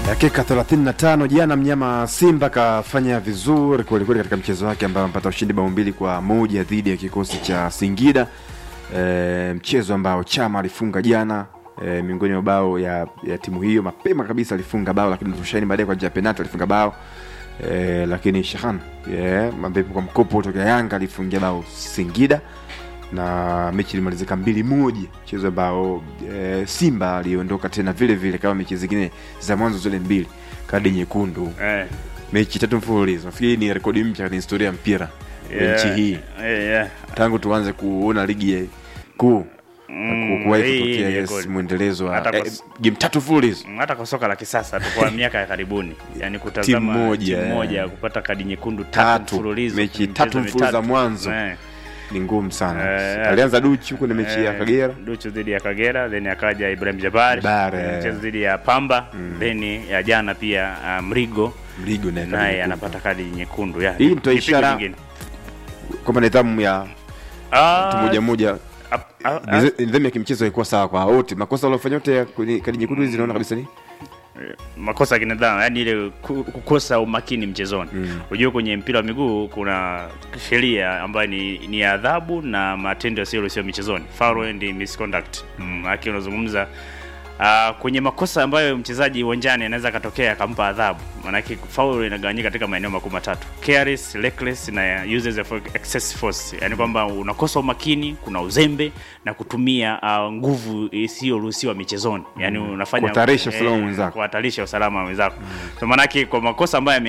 Dakika 35 jana mnyama Simba kafanya vizuri kwelikweli katika mchezo wake ambao amepata ushindi bao mbili kwa moja dhidi ya kikosi cha Singida. E, mchezo ambao Chama alifunga jana e, miongoni mwa bao ya, ya timu hiyo mapema kabisa alifunga bao, lakini Rushaini baadaye kwa njia ya penalti alifunga bao e, lakini Shahan yeah, ambaye kwa mkopo kutoka Yanga alifungia bao Singida na mechi ilimalizika mbili moja, mchezo ambao e, Simba aliondoka tena vile vile kama mechi zingine za mwanzo zile mbili, kadi nyekundu, Eh, mechi tatu mfululizo. Nafikiri ni rekodi mpya katika historia ya mpira ya nchi hii eh, yeah. tangu tuanze kuona ligi ya kuu Mm, kuwahi hii kutokea ni yes, rekodi. mwendelezo wa Hata kwa eh, s- game tatu mfululizo Mm, hata kwa soka la kisasa tu kwa miaka ya karibuni yani kutazama Timu moja, timu eh. moja kupata kadi nyekundu tatu Tatu. mfululizo Mechi kwenye tatu michezo mfululizo za mitatu. mwanzo. Eh, ni ngumu sana. Eh, Alianza Duchu kwenye mechi ya eh, Kagera Duchu dhidi ya Kagera then akaja Ibrahim Jabari Jabari, eh, eh. mchezo dhidi ya Pamba then ya jana pia ah, Mrigo Mligo naye kadi naye nyekundu. anapata kadi nyekundu ya Hii ndio ni pigo ishara- lingine. kwamba nidhamu ya Ah, mtu moja moja ap- ah, ah, Nize- nidhamu ya kimchezo haikuwa sawa kwa wote. Makosa waliofanya wote ya kwenye kadi nyekundu hizi naona kabisa ni makosa ya kinidhamu yani ile ku- kukosa umakini mchezoni mm. Unajua kwenye mpira wa miguu kuna sheria ambayo ni, ni adhabu na matendo yasiyoruhusiwa michezoni, foul and misconduct mm. Aki unazungumza Uh, kwenye makosa ambayo mchezaji uwanjani anaweza akatokea akampa adhabu, maanake foul inagawanyika katika maeneo makuu matatu: careless, reckless na uses of excess force, yani kwamba unakosa umakini, kuna uzembe na kutumia uh, nguvu isiyoruhusiwa michezoni, yani unafanya Kuhatarisha usalama wa eh, mwenzako. kuhatarisha usalama wa wenzako. So maanake kwa makosa ambayo